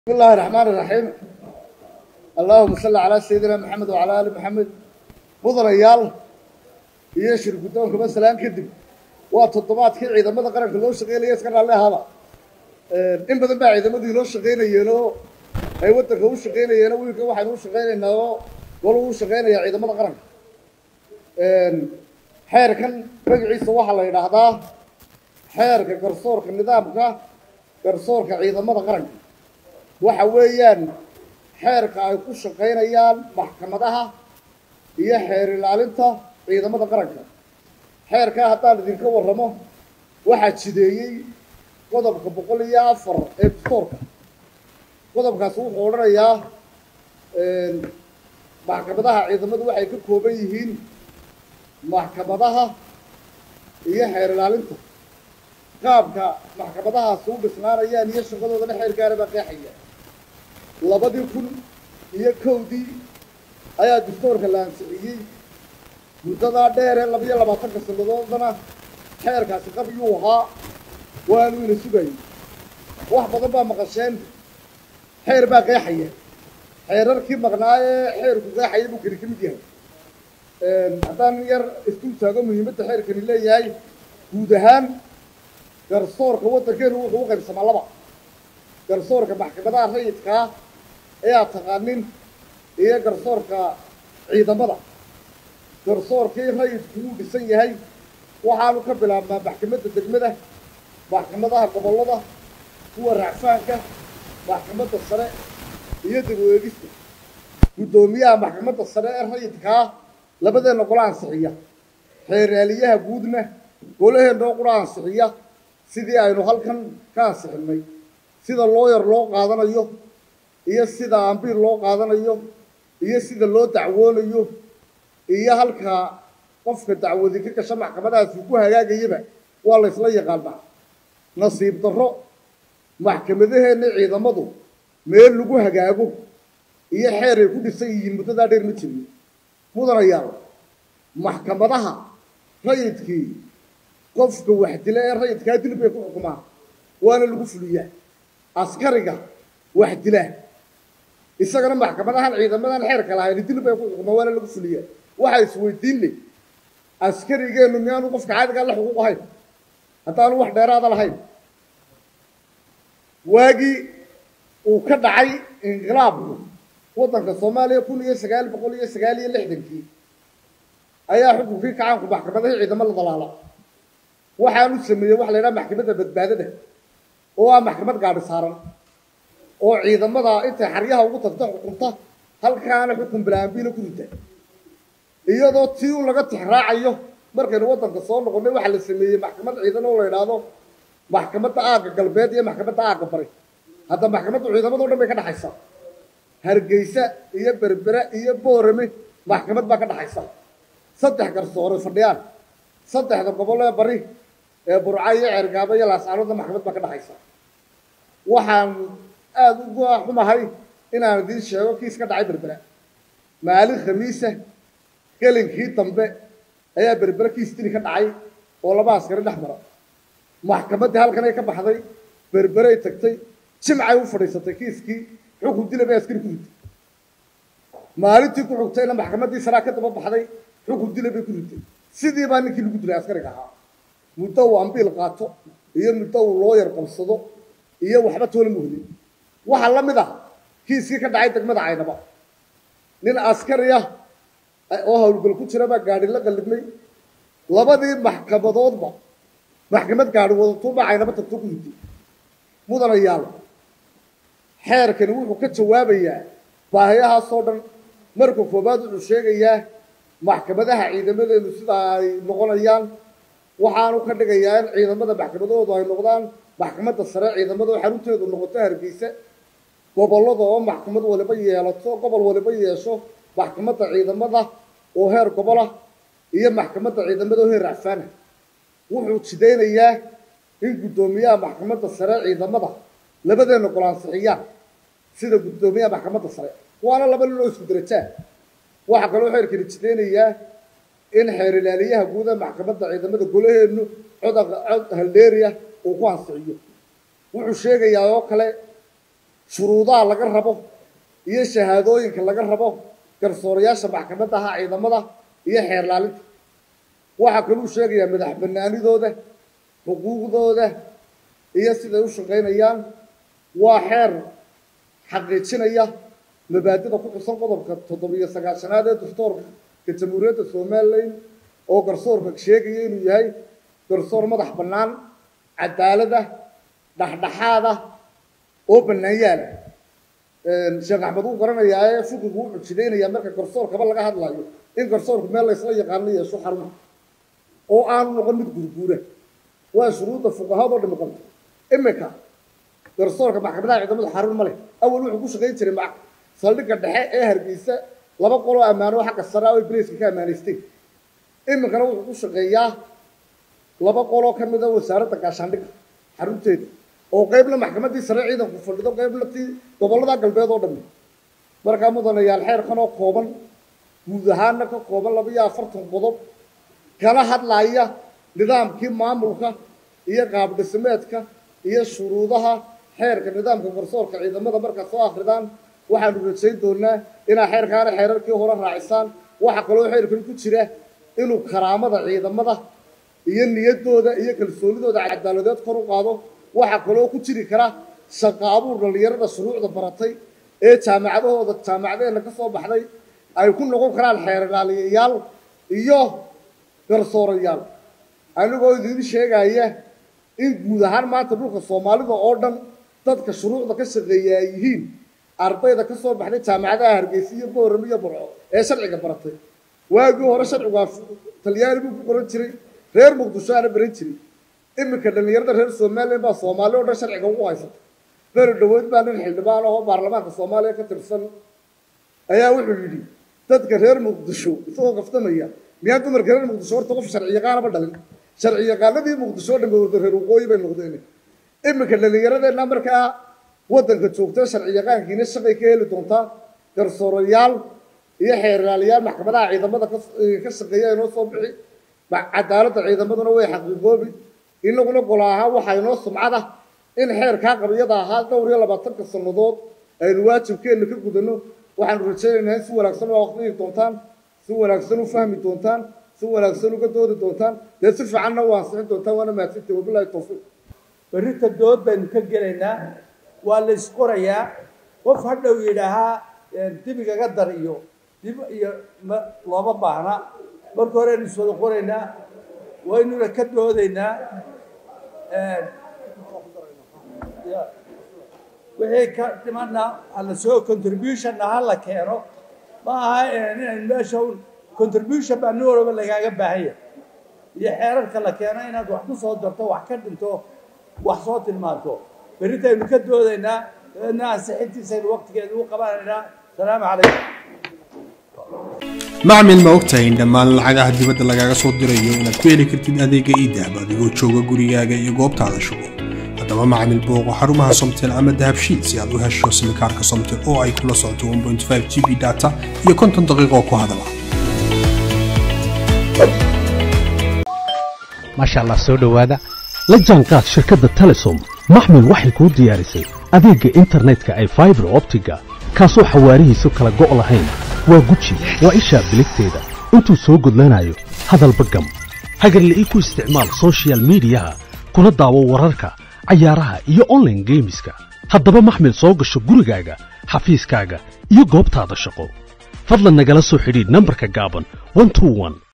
بسم الله الرحمن الرحيم اللهم صل على سيدنا محمد وعلى آل محمد mudanayaal iyo shir guddoonka masalan kadib waa toddobaadkii ciidamada qaranka loo shaqeynaya iska raalli ahaaba in badan baa ciidamadii loo shaqeynayeen oo ay waddanka u shaqeynayeen wiilka waxaynu u shaqeynaynaa oo golu u shaqeynaya ciidamada qaranka xeerkan magaciisa waxaa la yidhaahdaa xeerka garsoorka nidaamka garsoorka ciidamada qaranka waxa weeyaan xeerka ay ku shaqaynayaan maxkamadaha iyo xeer ilaalinta ciidamada qaranka xeerkaa haddaan idinka warramo waxaa jideeyey qodobka boqol iyo afar ee dastoorka qodobkaasi wuxuu odhanayaa maxkamadaha ciidamadu waxay ka kooban yihiin maxkamadaha iyo xeer ilaalinta qaabka maxkamadahaasi u dhisnaanayaan iyo shaqadoodana xeerkaana baa qeexaya labadii kun iyo kowdii ayaa dastoorka la ansixiyey muddadaa dheer ee labiyo labaatanka sannadoodana xeerkaasi qabyuu ahaa waanu ina sugayay wax badan baa maqasheen xeer baa qeexaya xeerarkii maqnaa ee xeerku qeexaya buu kani ka mid yahay haddaan yar isdul taago muhiimadda xeerkani leeyahay guud ahaan garsoorka waddankeenu wuxuu u qaybsamaa laba garsoorka maxkamadaha rayidkaa ee aad taqaanin iyo garsoorka ciidamada garsoorkii rayidku wuu dhisan yahay waxaanu ka bilaabnaa maxkamadda degmada maxkamadaha gobollada kuwa racfaanka maxkamadda sare iyo dib u eegista guddoomiyaha maxkamadda sare ee rayidkaa labadeenna gola ansixiya xeeraaliyaha guudna golaheennoo qura ansixiya sidii aynu halkan ka ansixinnay sida looyar loo qaadanayo iyo sida ambiir loo qaadanayo iyo sida loo dacwoonayo iyo halka qofka dacwadi ka gasha maxkamadahaasi ku hagaagayaba waa la ysla yaqaanaa nasiib darro maxkamadaheenna ciidamadu meel lagu hagaago iyo xeer ay ku dhisan yihiin muddadaa dheer ma jirin mudanayaal maxkamadaha rayidkii qofka waxdila ee rayidkaa dil bay ku xukumaan waana lagu fuliyaa askariga wax dila isagana maxkamadahan ciidamadan xeerka lahayn dil bay ku xukumaan waana lagu fuliyaa waxaa isweydiin leh askarigeennu miyaanu qofka caadigaa la xuquuq ahayn haddaanu wax dheeraada lahayn waagii uu ka dhacay inqilaabku waddanka soomaaliya kun iyo sagaal boqol iyo sagaal iyo lixdankii ayaa xukunkii kacaanku maxkamadahii ciidamo la dalaala waxaanu sameeyey waxa la yidhaha maxkamadda badbaadada oo ah maxkamad gaadhi saaran oo ciidamada intay xaryaha ugu tagta xukunta halkaana xukun bilaambiila ku rita iyadoo tii un laga tixraacayo markaynu waddanka soo noqonnay waxaa la sameeyey maxkamad ciidan oo la yidhaahdo maxkamadda aagga galbeed iyo maxkamadda aagga bari hadda maxkamaddu ciidamado dhan bay ka dhexaysa hargeysa iyo berbere iyo boorame maxkamad baa ka dhexaysa saddex garsoore fadhiyaan saddexda gobol ee bari ee burca iyo ceergaabo iyo laascaanoodna maxkamad baa ka dhexaysa waxaan aada uga xumahay inaan idiin sheego kiis ka dhacay berbera maalin khamiisa gelinkii dambe ayaa berbere kiis dili ka dhacay oo laba askari dhex mara maxkamaddii halkanay ka baxday berberey tagtay jimcay u fadhiisatay kiiskii xukun dila bay askari ku ritay maalintii ku xugtayna maxkamaddii saraa ka daba baxday xukun dila bay ku ritay sidii baa ninkii lagu dilay askariga ahaa muddo uu ambiil qaato iyo muddo uu looyar qabsado iyo waxba toona muhdin waxaa la mid ah kiiskii ka dhacay degmada caynaba nin askari ah oo howlgal ku jira baa gaadhi la qallibnay labadii maxkamadoodba maxkamad gaadhi wadatuubaa caynaba tagto ku ritay mudanayaal xeerkani wuxuu ka jawaabayaa baahiyahaasoo dhan marka koobaad wuxuu sheegayaa maxkamadaha ciidamadeenu sida ay noqonayaan waxaanu ka dhigayaa in ciidamada maxkamadahoodu ay noqdaan maxkamadda sare ciidamada oo xarunteedu noqoto hargeysa gobollada oo maxkamad waliba yeelato gobol waliba yeesho maxkamadda ciidamada oo heer gobolah iyo maxkamadda ciidamada oo heer racfaana wuxuu jidaynayaa in guddoomiyaha maxkamadda sare ciidamada labadeenna golansixiyaan sida guddoomiyaha maxkamadda sare waana laba nin oo isku darajaa waxaa kaloo xeerkani jidaynayaa in xeer ilaaliyaha guuda maxkamadda ciidamada golaheennu cod cod haldeeriya uu ku ansixiyo wuxuu sheegayaa oo kale shuruudaha laga rabo iyo shahaadooyinka laga rabo garsoorayaasha maxkamadaha ciidamada iyo xeer laalinta waxaa kaluu sheegayaa madax banaanidooda xuquuqdooda iyo siday u shaqaynayaan waa xeer xaqiijinaya mabaadida ku xusan qodobka toddobiyo sagaashanaad ee dastuurka jamhuuriyadda somalilan oo garsoorka sheegaya inuu yahay garsoor madax bannaan cadaalada dhexdhexaada oo bannaanyaala sheekh axmed wuu garanayaa ee fiqigu u xujidaynaya marka garsoorkaba laga hadlayo in garsoorku meel laysla yaqaano yeesho xaruma oo aanu noqon mid gurguura waa shuruudda fuqahadoo dhami qabta imika garsoorka maxkamadaha ciidamada xarun ma leh awal wuxuu ku shaqayn jiray ma saldhigga dhexe ee hargeysa laba qoloo ammaano xagga sare ah oy braceka ka ammaanaysteen iminkana wuxuu ku shaqeeyaa laba qoloo ka mid a wasaaradda gaashaandhigga xarunteeda oo qaybna maxkamaddii sare ciidanku fadhido qaybna tii gobollada galbeed oo dhami markaa mudanayaal xeerkan oo kooban guud ahaana ka kooban laba iyo afartan qodob kala hadlaya nidaamkii maamulka iyo qaabdhismeedka iyo shuruudaha xeerka nidaamka garsoorka ciidamada markaad soo akridaan waxaanu rajayn doonaa inaa xeerkaana xeerarkii hore raacisaan waxaa kaloo xeerkan ku jira inuu karaamada ciidamada iyo niyaddooda iyo kalsoonidooda cadaaladeed kor u qaado waxaa kaloo ku jiri kara shaqo abuur dhallinyarada shuruucda baratay ee jaamacadahooda jaamacadeenna ka soo baxday ay ku noqon karaan xeerlaaliyayaal iyo garsoorayaal anigoo idiin sheegaya in guud ahaan maanta dhulka soomaalida oo dhan dadka shuruucda ka shaqeeya ay yihiin ardayda ka soo baxday jaamacadaha hargeysa iyo boorame iyo burco ee sharciga baratay waagii hore sharcigaa talyaani buu ku qoran jiray reer muqdisho aana baran jiray iminka dhallinyarada reer somalilan baa soomaali oo dhan sharciga ugu haysata beri dhaweyd baa nin xildhibaan ahoo baarlamaanka soomaaliya ka tirsan ayaa wuxuu yidhi dadka reer muqdisho isagoo kaftamaya miyaa dumarka reer muqdisho horta qof sharci yaqaanaba dhalin sharci yaqaanadii muqdisho dhan wada reer waqooyi bay noqdeen iminka dhallinyaradeenna markaa waddanka joogta sharci yaqaankiina shaqay ka heli doontaa garsoorayaal iyo xeerlaalayaal maxkamadaha ciidamada ka shaqeeya inoo soo bixi cadaaladda ciidamaduna way xaqiiqoobi inaguna golo ahaan waxaa inoo sumcada in xeerkaa qabyada ahaa dhowr iyo labaatanka sannadood aynu waajibkeenna ka gudano waxaanu rajaynaynaa in si wanaagsan u aqriyi doontaan si wanaagsan u fahmi doontaan si wanaagsan uga doodi doontaan dee si fiicanna u ansixin doontaan waana mahadsantahi wabilahi tawfiiq berrita dood baynu ka gelaynaa waa la isqorayaa qof hadhow yidhaahaa dibigaga dar iyo dib iyo ma looma baahna marka hore aynu iswada qoraynaa waynuna ka doodaynaa wixii ka dhimana hala soo contributionna ha la keeno ma aha inaynu meesha un contribution baa nin walba lagaaga baahan yahay iyo xeerarka la keeno inaad wax ku soo darto wax ka dhinto wax soo tilmaanto berritaynu ka doodaynaa dabeedna ansixintiisaynu waqtigeedu u qabanaynaa asalaamu calaykum macmil ma ogtahay in dhammaan lacagaha dibadda lagaaga soo dirayo inaad ku heli kartid adeega iidahab adigoo jooga gurigaaga iyo goobtaada shugo haddaba macmil booqo xarumaha somtel ama dahabshiid si aad u hesho simikaarka somtel oo ay kula socoto 1.5 g b data iyo konton daqiiqo ku hadala maasha allah soo dhowaada la jaanqaad shirkadda telesom maxmil waxay kuu diyaarisay adeegga internetka ay faibar optiga kaasoo xawaarihiisu kala go' lahayn waa guji waa ishaa biligteeda intuu soo gudlanayo hadalba gam hagarle ii ku isticmaal sochial midiyaha kuna daawo wararka cayaaraha iyo onlaine geemiska haddaba maxmil soo gasho gurigaaga xafiiskaaga iyo goobtaada shaqo fadlan nagala soo xidhiidh nambarka gaaban